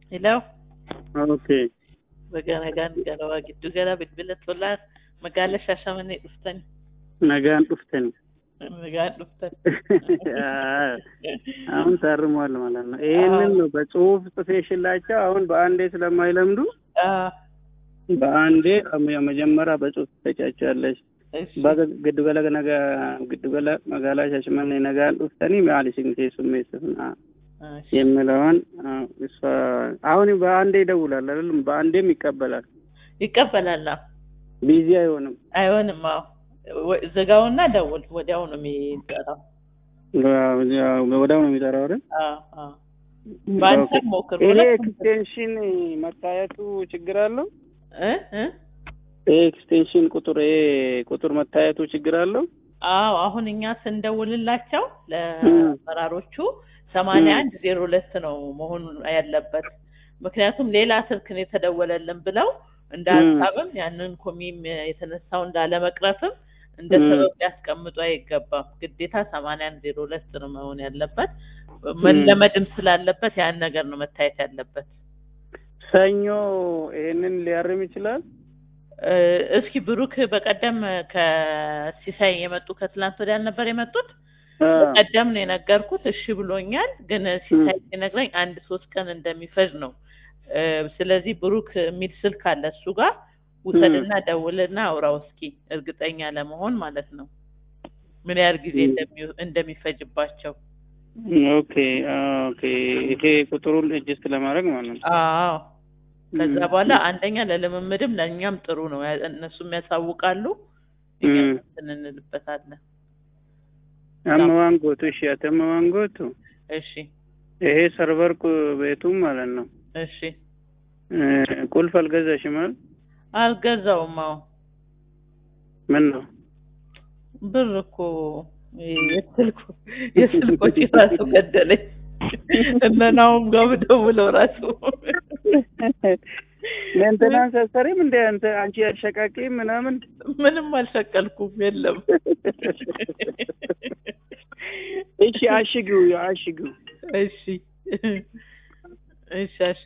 Ilaw, Okay. baga nagaan galawaa giddu gala bilbila tolaa magaala Shaashamannee dhuftani. nagaan dhuftani Nagaan dhuftan. አሁን ታርሟል ማለት ነው። ይህንን ነው በጽሁፍ ጽፌሽላቸው አሁን በአንዴ ስለማይለምዱ Ah, በአንዴ መጀመሪያ በጽሁፍ ትሰጫቸዋለሽ። እሺ። baga giddu gala naga giddu gala magaalaa Shaashimannee nagaan dhuftanii maal isin keessummeessifna እሺ። የሚለውን አዎ፣ እሷ አሁን በአንዴ ይደውላል አይደለም? በአንዴም ይቀበላል። ይቀበላል። አዎ። ቢዚ አይሆንም። አይሆንም። አዎ። ወ- ዝጋውና ደውል። ወዲያው ነው የሚጠራው። ወዲያው ነው የሚጠራው አይደል? አዎ፣ አዎ። በአንድ ኦኬ። ሞክር። ይሄ ሁለት ኤክስቴንሽን መታየቱ ችግር አለው? እ እ ይሄ ኤክስቴንሽን ቁጥር ይሄ ቁጥር መታየቱ ችግር አለው? አዎ አሁን እኛ ስንደውልላቸው ለአመራሮቹ ሰማንያ አንድ ዜሮ ሁለት ነው መሆኑ ያለበት። ምክንያቱም ሌላ ስልክ ነው የተደወለልን ብለው እንደ ም። ሀሳብም ያንን ኮሚም የተነሳው እንዳለመቅረፍም እንደ ም። ሰበብ ሊያስቀምጡ አይገባም። ግዴታ ሰማንያ አንድ ዜሮ ሁለት ነው መሆን ያለበት። መለመድም ስላለበት ያን ነገር ነው መታየት ያለበት። ሰኞ ይሄንን ሊያርም ይችላል? እ፣ እስኪ ብሩክ በቀደም ከሲሳይ የመጡ ከትላንት ወዲያ ነበር የመጡት አዎ። በቀደም ነው የነገርኩት። እሺ ብሎኛል። ግን ሲሳይ ሲነግረኝ አንድ ሶስት ቀን እንደሚፈጅ ነው። እ፣ ስለዚህ ብሩክ የሚል ስልክ አለ እሱ ጋር ውሰድና ደውልና አውራው እስኪ እርግጠኛ ለመሆን ማለት ነው ምን ያህል ጊዜ ም። እንደሚ- እንደሚፈጅባቸው። ኦኬ ኦኬ። ይሄ ቁጥሩን እጅስት ለማድረግ ማለት ነው። አዎ ከዛ ም። በኋላ አንደኛ ለልምምድም ለእኛም ጥሩ ነው። ያ- እነሱም ያሳውቃሉ፣ እኛም ም። እንትን እንልበታለን። አመዋን ጎቱ እሺ፣ አተመዋን ጎቱ እሺ ይሄ ሰርቨር ቁ- ቤቱም ማለት ነው። እሺ እ፣ ቁልፍ አልገዛሽም አይደል? አልገዛውም። አዎ ምን ነው ብር እኮ የስልኩ የስልኮች ራሱ ገደለኝ። እነ ናሁም ጋር ብደውለው ራሱ ሜንቴናንስ አሰሪም እንደ አንተ አንቺ አሸቃቂ ምናምን ምንም አልሸቀልኩም። የለም እሺ፣ አሽጊው አሽጊው እሺ እሺ